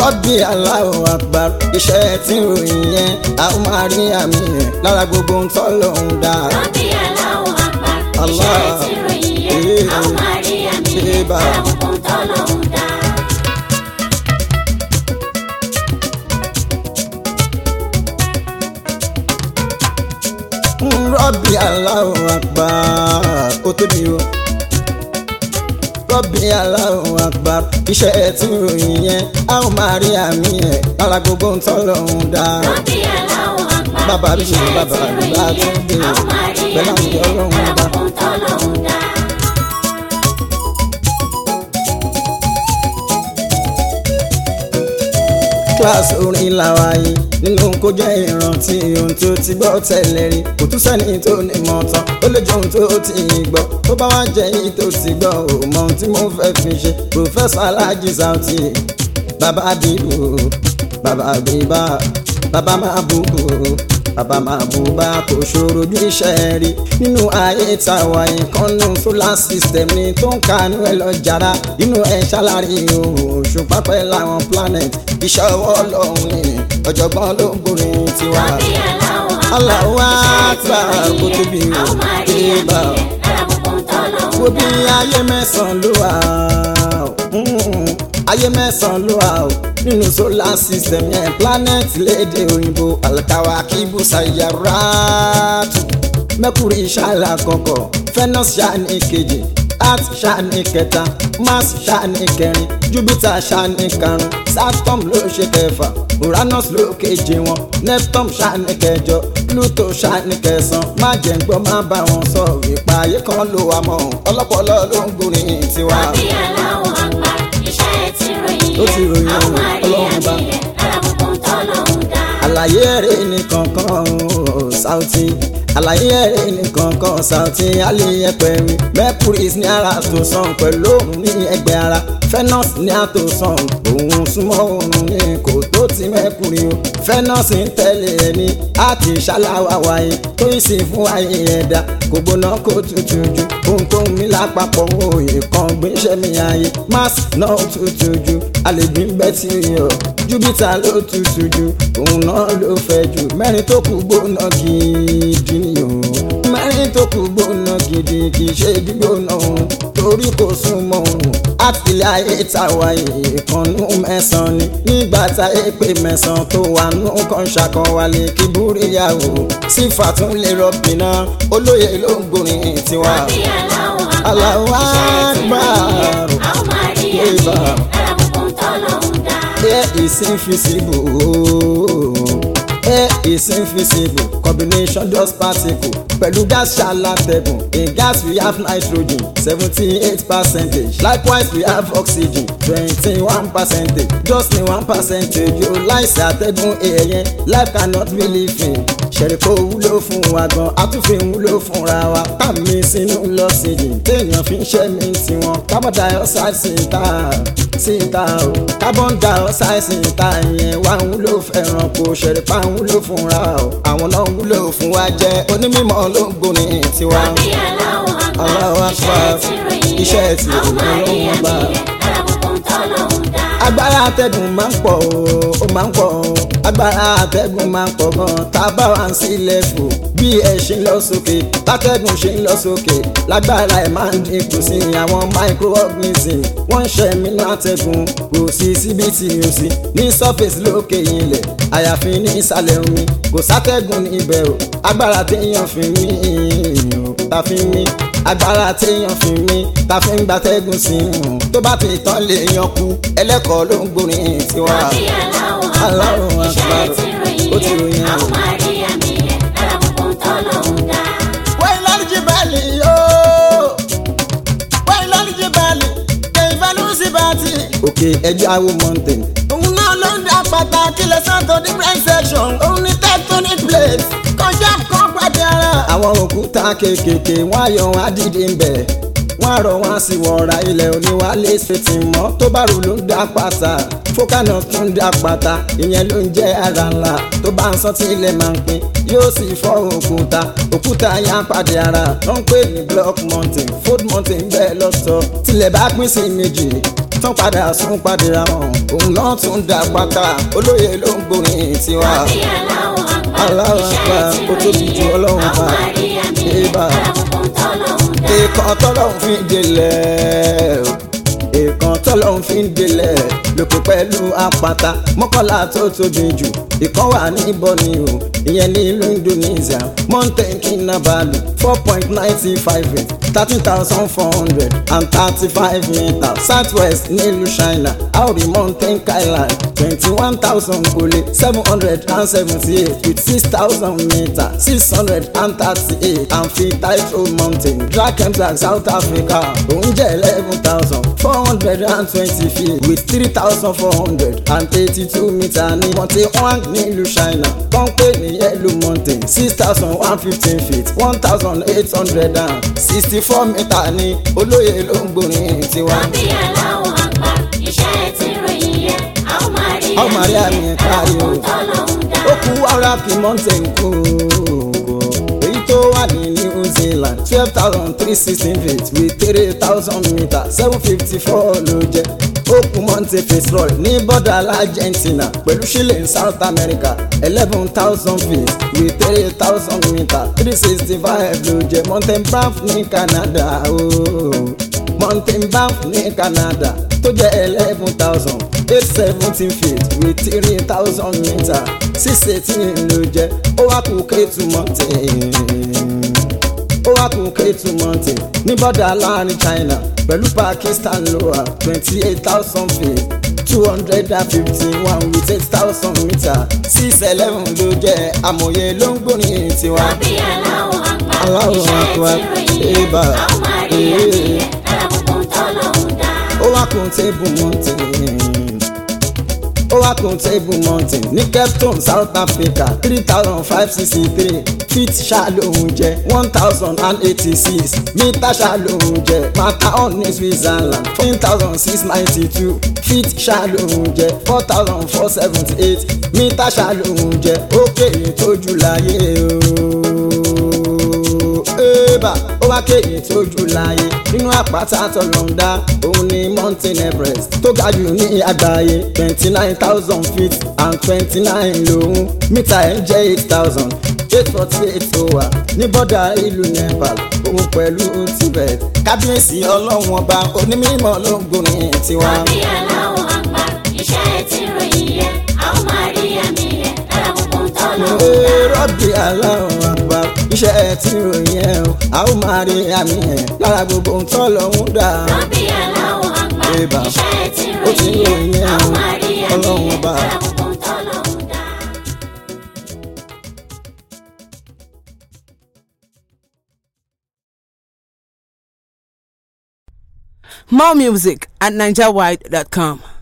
rọ́bì Allahu Akbar iṣẹ́ tí ń ròyìn yẹn a ó máa rí àmì yẹn lára gbogbo ń tọ́ lòun dá. Rọ́bì Allahu Akbar. Allah. Iṣẹ́ tí ròyìn yẹn, a ó máa rí àmì yẹn. Eba. Lára gbogbo ń tọ́ lọ́hùn dá. rọ́bì Allahu Akbar ó tóbi o rọ́bì Allahu Akbar iṣẹ́ tí ń ròyìn yẹn a ó máa rí àmì yẹn lára gbogbo ń tọ́ lòun dá. Rọ́bì Allahu Akbar. Bàbá mi ṣe Iṣẹ́ bàbá tí mi bá ròyìn tún yẹn, dé a ó máa rí pẹ̀lú àmì àwùjọ yẹn. ọlọ́run Lára dá. gbogbo ń tọ́ lọ́hùn dá. kíláàsì orin làwa yìí nínú kó jẹ́ ìrántí ohun tó ti gbọ́ tẹ́lẹ̀ rí kò tún sẹ́ni tó ní mọ̀ tán ó lè jẹ́ ohun tó ti gbọ́ tó bá wá jẹ́ èyí tó ti gbọ́ ò mọ ohun tí mo fẹ́ fi ṣe pòfẹ́sọ̀ aláàjì Sauty bàbá bíbù bàbá bíbá bàbá máa bùbù bàbá máa bù bá kò ṣòro ju iṣẹ́ rí nínú ayé tàwa ìkànnù solar system ni tó ń kanú ẹ lọ jàrá inú ẹ ṣàlàrí òòrùn òṣùpá pẹ́ láwọn planet iṣẹ́ ọwọ́ ọlọ́run ni ọ̀jọ̀gbọ́n ló ń gbórin tiwa. Rọ́bì Allahu Akbar. Allahu Iṣẹ́ tí Akbar, ròyìn kó yẹn, tóbi a ó máa rí o, àmì Eba. yẹn. Lára gbogbo ń tọ́ lọ́hùn wo bí dá. ayé mẹ́sàn-án ló wà mm, ayé mẹ́sàn-án ló wà o nínú solar system yẹn planet léde òyìnbó alkawa kíbu sayaratu mercury ṣáàlà kọ̀kọ̀ venus ṣáàní kejì earth ṣáàní kẹta mars ṣáàní kẹrin jupiter ṣáàní karùn saturn ló ṣe kẹfà uranus ló keje wọn neptune ṣáàní kẹjọ pluto ṣáàní kẹsàn má jẹ́ ń gbọ́ má bá wọn sọ ìpààyè kan ló wà mọ́ ọlọ́pọlọ ló ń gbórin tiwa. Rọ́bì Allahu Akbar. Iṣẹ́ tí ròyìn Ó ti yẹn, ròyìn a ó máa rí Ọlọ́run bá. àmì yẹn. Lára gbogbo ń tọ́ lọ́hùn dá. àlàyé ẹ̀rẹ́ nìkankan o, Sauty àlàyé ẹ̀rẹ́ nìkankan Sauty aliyẹpẹ mi mercury ní ara tó sàn pẹ̀lú òun ní ẹgbẹ́ ara venus ní àtò sàn òun súnmọ́ òun ní kò tó ti mercury o venus ń tẹ̀lé ẹni àti ṣáláwá wáyé tó ń sìn fún ayé ẹ̀dá kò gbóná kó tutù ju ohunkóhun mi lápapọ̀ òye kan gbéṣẹ́ mi ayé mars náà tutù ju àlejò ń bẹ́ tí yọ júpítà ló tutù ju òun náà ló fẹ́ jù mẹ́rin tó kù gbóná gidi ni o mẹ́rin tó kù gbóná gidi kì í ṣe gbígbóná òun torí kò súnmọ́ òun àtìlẹ́ ayé tàwa ìkànnú mẹ́sàn-án ni nígbà tá a pè mẹ́sàn-án tó wà nù kan ṣàkọwálé kí búríyàwó sífà tún lè rọ̀bì náà olóye ló ń gbórin tiwa. Rọ́bì Allahu Akbar. Allahu Iṣẹ́ tí ròyìn yẹn, Akbar. a ó máa rí àmì Eba. yẹn. Lára gbogbo ń tọ́ lọ́hùn dá. Air is invisible. Air is invisible. Combination just particle. Pẹ̀lú gas ṣàlàtẹ̀gùn. In gas we have nitrogen seventy-eight percentage. Likewise we have oxygen twenty-one percentage. Just ní one percentage yóò láìsí àtẹ̀gùn èèyàn. Life cannot be living. Ṣẹ̀ríkò wúlò fún wa gan, àtúnfin wúlò fúnra wa. Tàmí sínú lọ́sídìí. Téèyàn fi ń ṣẹ́mi tiwọn. Carbon dioxide sí ta síta o carbon dioxide síta yẹn wá ń wúlò fẹ́ràn kò ṣẹ̀rípa ń wúlò fúnra o àwọn náà ń wúlò fún wa jẹ́ onímọ̀ ló ń gbóni tiwa. Rọ́bì Allahu Akbar. Allahu Akbar. Iṣẹ́ tí ròyìn yẹn, Iṣẹ́ tí a ó máa rí ròyìn àmì bá. yẹn. Lára gbogbo ń tọ́ lọ́hùn dá. agbára atẹ́gùn máa ń pọ̀ o ó máa ń pọ̀ o agbára atẹ́gùn máa ń pọ̀ gan tá a bá wà ń sílẹ̀ fò bí ẹ ṣe ń lọ sókè látẹ́gùn ṣe ń lọ sókè lágbára ẹ̀ máa ń dínkù sí àwọn microorganism wọ́n ń ṣe mí látẹ́gùn kò sí síbi tí o sí ní surface lókè ilẹ̀ àyàfi ní ìsàlẹ̀ omi kò sátẹ́gùn níbẹ̀ o agbára téèyàn fi mí o ta fi mí agbára téèyàn fi mí ta fi ń gbatẹ́gùn sí i tó bá ti tán lè yan kú ẹlẹ́kọ̀ọ́ ló ń gbórin tiwa. Rọ́bì Allahu Allahu Akbar. Iṣẹ́ Akbar. tí ròyìn Ó ti ròyìn yẹn, a ó ẹ̀. máa rí àmì yẹn. Lára gbogbo ń tọ́ lọ́hùn dá. wẹ́n lọ́lùjì bẹ́ẹ̀lì yóò wẹ́n lọ́lùjì bẹ́ẹ̀lì kẹ̀yìnfẹ́nu sí bàtì. òkè ẹja wo mountain. òun náà ló ń dá pàtàkì lẹ́sàn tó different section. òun ní tectonic plate kọjá kan pàdé ara. àwọn òkúta kéékèèké wọ́n á yọ wọn á dìde ń bẹ̀. wọ́n á rọ wọn á sì wọ̀ra ilẹ̀ oníwálé ṣètì mọ́ tó bá rò ló ń dá pàtà fókànà tún ń dá pàtà ìyẹn ló ń jẹ́ ara ńlá tó bá ń sán tí ilẹ̀ máa ń pín yóò sì fọ́ òkúta òkúta yá pàdé ara tó ń pè ní block mountain fold mountain bẹ́ẹ̀ lọ́tọ̀ tilẹ̀ bá pín sí méjì tán padà sún padìra wọn òun náà tún dá pátá olóye ló ń gbórin tiwa. Rọ́bì aláwọ̀ àgbà. Aláwọ̀ àgbà, Iṣẹ́ ó ti tóbi ju ròyìn. Ọlọ́run Àwọn bá. àríyá mi. Ébà. Alábùkún tọ́lọ́hún dá. èèkàn tọ́lọ́hún fi ń délẹ̀ o. èèkàn tọ́lọ́hún fi ń délẹ̀ lókè pẹ̀lú àpáta mọ́kànlá tó tóbi jù ìkan wà ní bọ́ni o ìyẹn ní ìlú Indonesia mountain kinabalu four point ninety five eight thirteen thousand four hundred and thirty-five meters southwest nílùú China aori mountain skyline twenty-one thousand kole seven hundred and seventy-eight with six thousand meters six hundred and thirty-eight amphitheatre mountain drakensberg south africa òun jẹ́ eleven thousand four hundred and twenty feet with three thousand four hundred and eighty-two meters ní monte huang nílùú China kọ́ńpé ní yellow mountain six thousand one fifteen feet one thousand eight hundred and sixty-four meters ní olóye ló ń gbórin tiwa. Rọ́bì aláwọ̀ àgbà. Iṣẹ́ ti ròyìn yẹn. Àwọn àríyá Àwọn àríyá mi mi. kárí o. Alábùkún tọ́lọ́hún dá. ó kú wàrà kí mountain kú èyí tó wà ní New Zealand twelve thousand three sixteen feet with three thousand meters seven fifty four ló jẹ́ ó kú Monte Fitzroy ní bọ́dà Argentina pẹ̀lú Chile ní South America eleven thousand feet with three thousand meters three sixty five ló jẹ́ Mountain Banff ní Canada ooo Mountain Banff ní Canada tó jẹ́ eleven thousand eight seventeen feet with three thousand meters six eighteen ló jẹ́ ó wá kú Ketu Mountain ó wá kú Ketu Mountain ní bọ́dà láàrin China pẹ̀lú Pakistan ló wà twenty eight thousand feet two hundred and fifty one with eight thousand meters six eleven ló jẹ́ amòye ló ń gbórin tiwa. Rọ́bì aláwọ̀ àgbà. Aláwọ̀ Iṣẹ́ àgbà. ti ròyìn yẹn. Ébà. Àwọn àríyá mi. Ee. Alábùkún tọ́lọ́hún dá. ó wá kún table mountain ó wá kún table mountain ní Cape Town South Africa three thousand five sixty three feet ṣàlóhùn jẹ one thousand and eighty six mítà ṣàlóhùn jẹ Matterhorn ní Switzerland fourteen thousand six ninety two feet ṣàlóhùn jẹ four thousand four seventy eight mítà ṣàlóhùn jẹ ó kéré tójú láyé ooo ébà ó wá kéyìn tójú láyé nínú àpáta tọlọ́ndà òun ni mountain everest tó ga jù ní àgbáyé twenty nine thousand feet and twenty nine lòun mítà ẹ̀ jẹ́ eight thousand eight forty eight tó wà ní bọ́dà ìlú nepal òun pẹ̀lú tibet kábíyèsí ọlọ́run ọba onímọ̀ ló ń gbórin tiwa. Rọ́bì aláwọ̀ àgbà. Iṣẹ́ ti ròyìn yẹn. Àwọn àríyá mi yẹn. Alábùkún tọ́lọ́hún dá. Ee, rọ́bì aláwọ̀ àgbà iṣẹ́ tí ròyìn ẹ̀ o a ó máa rí àmì ẹ̀ lára gbogbo ohun tó lọ́hún dà. Rọ́bì aláwọ̀ àgbà. Ébà. Iṣẹ́ ti Ó ti ròyìn ròyìn yẹn. ẹ̀ o. Àwọn àríyá mi Ọlọ́run yẹn. ọba. Alábùkún tọ́lọ́hún dá. More music at NigerWide.com.